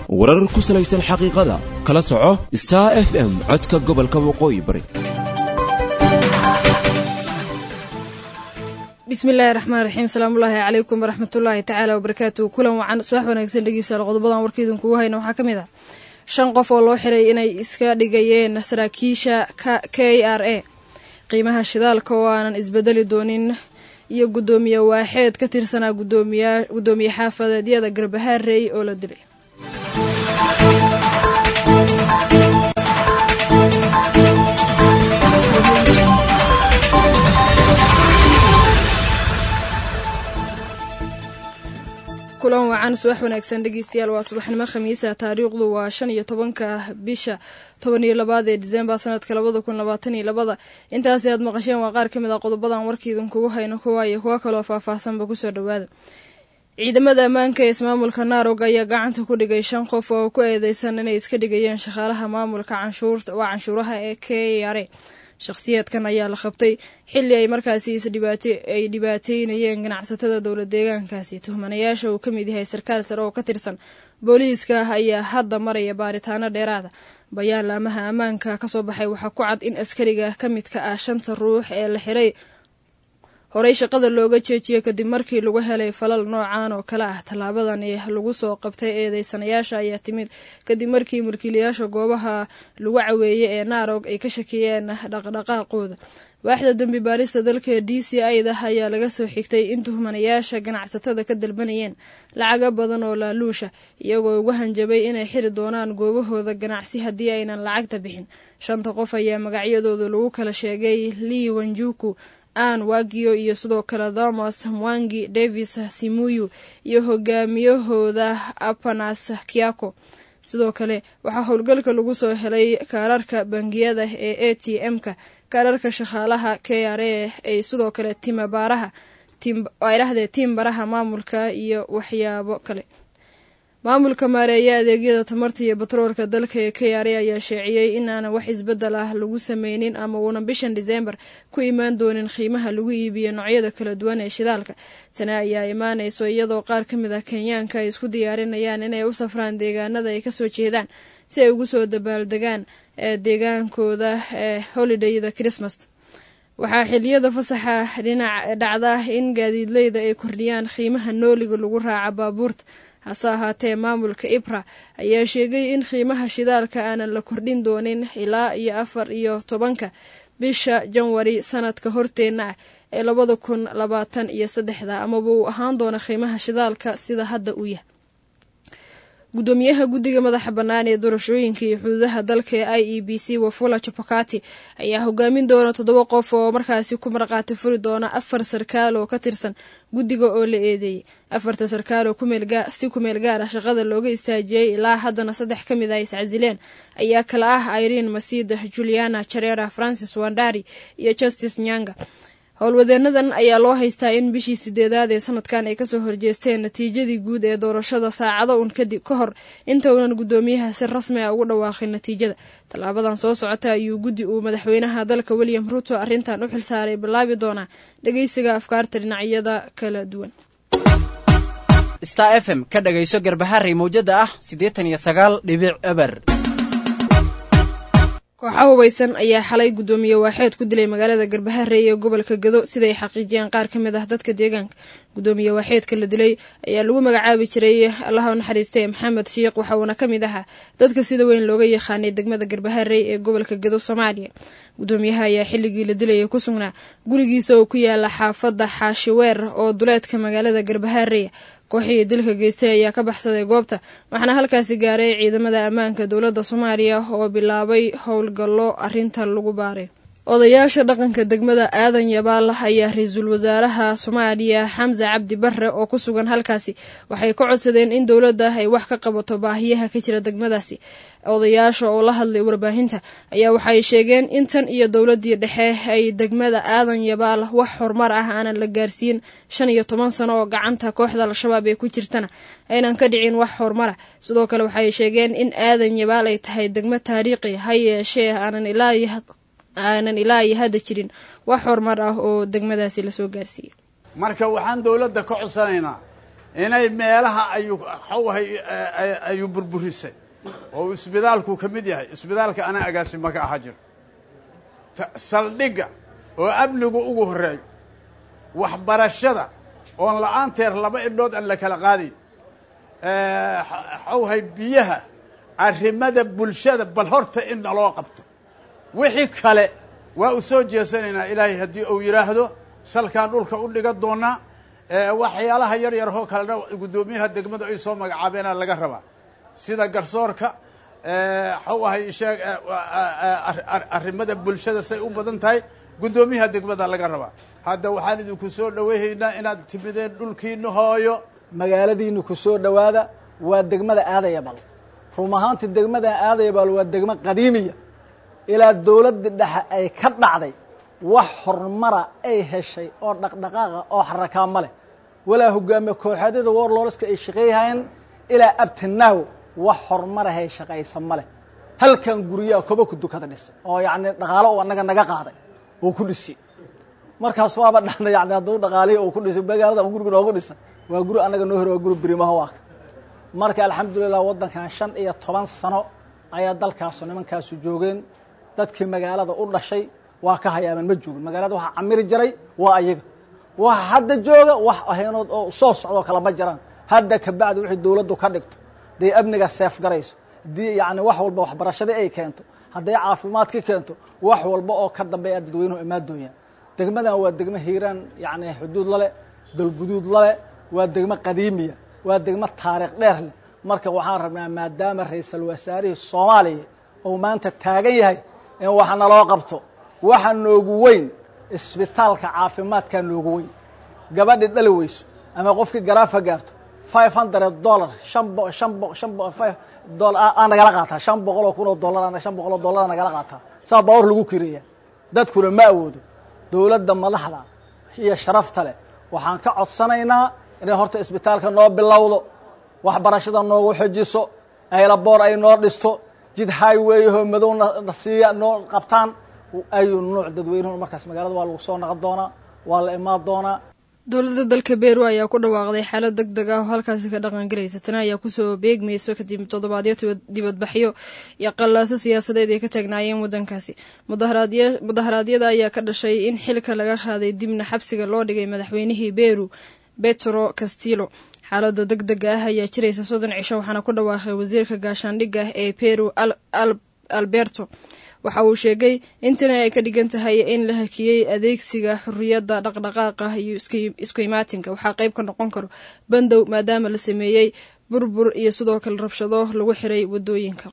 warar ku salaysan xaqiiqada kala soco star f m codka gobolka waqooyi bari bismillaahi raxmaan raxiim salaamullaahi calaykum waraxmatullaahi tacaala wabarakaatu kulan wacan subax wanaagsan dhegeystayaal qodobadan warkiidinkugu hayna waxaa ka mid ah shan qof oo loo xiray inay iska dhigayeen saraakiisha k r a qiimaha shidaalka oo aanan isbedeli doonin iyo guddoomiye waaxeed ka tirsanaa gudoomiye xaafadeedyada garbahaarey oo la dilay kulan wacan subax wanaagsan dhegeystayaal waa subaxnimo khamiisa taariikhdu waa shan iyo tobanka bisha toban iyo labaad ee disembar sanadka labada kun labaatan iyo labada intaasi aad maqasheen waa qaar ka mid ah qodobadan warkiidin kugu hayno kuwa iyo kuwo kaloo faahfaahsanba kusoo dhowaada ciidamada ammaanka ee ismaamulka naarog ayaa gacanta ku dhigay shan qof oo ku eedeysan inay iska dhigayeen shaqaalaha maamulka canshuurta waa canshuuraha ee k r a shakhsiyaadkan ayaa la qabtay xilli ay markaasi ay dhibaateynayeen ganacsatada dowla deegaankaasi tuhmanayaasha uu ka mid yahay sarkaal sare oo ka tirsan booliiska ayaa hadda maraya baaritaano dheeraada bayaan laamaha ammaanka kasoo baxay waxaa ku cad in askariga ka midka ah shanta ruux ee la xiray horey shaqada looga jeejiyey kadib markii lagu helay falal noocan oo kale ah tallaabadan lagu soo qabtay eedeysanayaasha ayaa timid kadib markii mulkiilayaasha goobaha lagu caweeyey ee naarog ay ka shakiyeen dhaqdhaqaaqooda waaxda dembi baarista dalka d c ida ayaa laga soo xigtay in tuhmanayaasha ganacsatada ka dalbanayeen lacaga badan oo laaluusha iyagoo ugu hanjabay inay xiri doonaan goobahooda ganacsi haddii aynan lacagta bixin shanta qof ayaa magacyadooda lagu kala sheegay lii wanjuku an wagiyo iyo sidoo kale thomas mwangi davis simuyu iyo hogaamiyahooda apanas kiako sidoo kale waxaa howlgalka lagu soo helay kaararka bangiyada ee a t m-ka kaararka shaqaalaha k r a ay sidoo kale timabaaraha dhahdee tiimbaraha maamulka iyo waxyaabo kale maamulka maareeya adeegyada tamarta iyo batroolka dalka ee k r a ayaa sheeciyey inaanan wax isbedel ah lagu sameynin ama uunan bishan diseembar ku imaan doonin qiimaha lagu iibiyo noocyada kala duwan ee shidaalka tani ayaa imaanayso iyadoo qaar ka mid ah kenyaanka ay isku diyaarinayaan inay u safraan deegaanada ay kasoo jeedaan si ay ugu soo dabaaldegaan ee deegaankooda ee holidayda christmas waxaa xiliyada fasaxa dhinac dhacda in gaadiidleyda ay kordhiyaan qiimaha nooliga lagu raaca baabuurta hase ahaatee maamulka ibra ayaa sheegay in qiimaha shidaalka aanan la kordhin doonin ilaa iyo afar iyo tobanka bisha janwari sanadka horteenna ah ee labada kun labaatan iyo saddexda amaba uu ahaan doono qiimaha shidaalka sida hadda uu yahay gudoomiyaha guddiga madaxa bannaan ee doorashooyinka iyo xuduudaha dalka ee i e b c wafula chapakati ayaa hogaamin doona toddoba qof oo markaasi ku marqaati furi doona afar sarkaal oo ka tirsan guddiga oo la eedeeyey afarta sarkaal oo si kumeel gaar ah shaqada looga istaajiyey ilaa haddana saddex ka mid ah iscasileen ayaa kala ah irene masida juliana jarera francis wandari iyo justice nyanga howlwadeenadan ayaa loo haystaa in bishii sideedaad ee sanadkan ay kasoo horjeesteen natiijadii guud ee doorashada saacado un kadib ka hor inta uunan guddoomiyaha si rasmi ah ugu dhawaaqin natiijada tallaabadan soo socota ayuu guddi uu madaxweynaha dalka william ruto arrintan u xilsaaray bilaabi doonaa dhegeysiga afkaarta dhinacyada kala duwan star f m ka dhagayso garbaharey mawjada ah siddeetan iyo sagaal dhibic eber kooxa hubaysan ayaa xalay guddoomiye waaxeed ku dilay magaalada garbaharey ee gobolka gado siday xaqiijiyeen qaar ka mid ah dadka deegaanka guddoomiye waaxeedka la dilay ayaa lagu magacaabi jiray allaha u naxariistay maxamed shiikh waxa uuna ka mid ahaa dadka sida weyn looga yaqaanay degmada garbaharey ee gobolka gado soomaaliya guddoomiyaha ayaa xilligii la dilayay ku sugnaa gurigiisa oo ku yaala xaafadda xaashiweer oo duleedka magaalada garbaharey kooxihii dilka geystay ayaa ka baxsaday goobta waxaana halkaasi gaaray ciidamada ammaanka dowladda soomaaliya oo bilaabay howlgallo arrinta lagu baaray odayaasha dhaqanka degmada aadan yabaal ayaa ra-iisul wasaaraha soomaaliya xamse cabdi barre oo ku sugan halkaasi waxay ka codsadeen in dowladda ay wax ka qabato baahiyaha ka jira degmadaasi odayaasha oo la hadlay warbaahinta ayaa waxay sheegeen in tan iyo dowladii dhexe ay degmada aadan yabaal wax horumar ah aanan la gaarsiin shan iyo toban sano oo gacanta kooxda al-shabaab ee ku jirtana aynan ka dhicin wax horumara sidoo kale waxay sheegeen in aadan yabaal ay tahay degmo taariikhi ha yeeshee aanan ilaa aanan ilaa iyo hadda jirin wax horumar ah oo degmadaasi lasoo gaarsiiyey marka waxaan dowladda ka codsanaynaa inay meelaha ayuu xawahay ayuu burburisay oo isbitaalku ka mid yahay isbitaalka anaa agaasima ka ahaa jiro saldhigga oo amnigu ugu horreeyo waxbarashada oon la-aanteer laba idhood aan la kala qaadayn xawhay biyaha arrimada bulshada bal horta in naloo qabto wixii kale waa u soo jeesanaynaa ilaahay haddii uu yidhaahdo salkaan dhulka u dhiga doonaa waxyaalaha yar yar oo kalena guddoomiyaha degmada ay soo magacaabeena laga rabaa sida garsoorka xaw ahay sheeg arrimada bulshada say u badan tahay guddoomiyaha degmada laga rabaa hadda waxaan idinku soo dhaweyhaynaa inaad timideen dhulkiina hooyo magaaladiina ku soo dhowaada waa degmada aadayabal run ahaantii degmada aadayabal waa degmo qadiimiya ilaa dawladda dhexe ay ka dhacday wax horumara ay heshay oo dhaqdhaqaaqa oo xarakaa ma leh walaa hogaamiye kooxeedyada warlorska ay shaqeeyahayeen ilaa abtinaaw wax horumarahay shaqaysa ma leh halkan guryaha koba ku dukada dhisa oo yacni dhaqaalo u annaga naga qaaday oo ku dhisi markaas waaba dhana yani hadduu dhaqaalihi uu ku dhisay magaalada guriga noogu dhisa waa guri annaga noo hore waa guri berimaha waaka marka alxamdulilah waddankan shan iyo toban sano ayaa dalkaasu nimankaasu joogeen dadkii magaalada u dhashay waa ka hayaaban ma joogin magaalada waxaa camiri jiray waa ayaga waxa hadda jooga wax ahaynood oo soo socdoo kale ma jiraan hadda kabacdi wixii dawladdu ka dhigto hadday amniga seef garayso haddii yani wax walba waxbarashadii ay keento hadday caafimaadka keento wax walba oo ka dambeeya dadweynuhu imaadooyaan degmadan waa degmo hiiraan yani xuduud lale dalguduud lale waa degmo qadiimiya waa degmo taariikh dheer leh marka waxaan rabnaa maadaama ra-iisal wasaarihii soomaaliya uu maanta taagan yahay in wax naloo qabto waxa noogu weyn isbitaalka caafimaadkaa noogu weyn gabadhi dhali weyso ama qofkii garaafa gaarto five hundred dollar shan bo shan bo shan bo five dollar aa nagala qaataa shan boqol oo kun oo dollar shan boqol oo dollar aa nagala qaataa saa baawar lagu kireeya dadkuna ma awoodo dawladda madaxda iyo sharafta leh waxaan ka codsanaynaa inay horta isbitaalka noo bilowdo waxbarashada noogu xojiso aylaboor ay noo dhisto jid highwayho madow na siiya noo qabtaan ayuu nuuc dadweynuhu markaas magaalada waa lagu soo naqon doonaa waa la imaan doonaa dowladda dalka beru ayaa ku dhawaaqday xaalad deg deg ah oo halkaasi ka dhaqangalaysa tani ayaa kusoo beegmayso kadib toddobaadyo dibadbaxyo iyo qallaaso siyaasadeed ay ka taagnaayeen waddankaasi mudaharaadyada ayaa ka dhashay in xilka laga qaaday dibna xabsiga loo dhigay madaxweynihii beru betro castillo xaalada deg dega ah ayaa jiraysa soddon cisho waxaana ku dhawaaqay wasiirka gaashaandhigga ee peru alberto waxa uu sheegay in tani ay ka dhigan tahay in la hakiyey adeegsiga xuriyadda dhaqdhaqaaqa iyo isku imaatinka waxaa qayb ka noqon karo bandow maadaama la sameeyey burbur iyo sidoo kale rabshado lagu xiray wadooyinka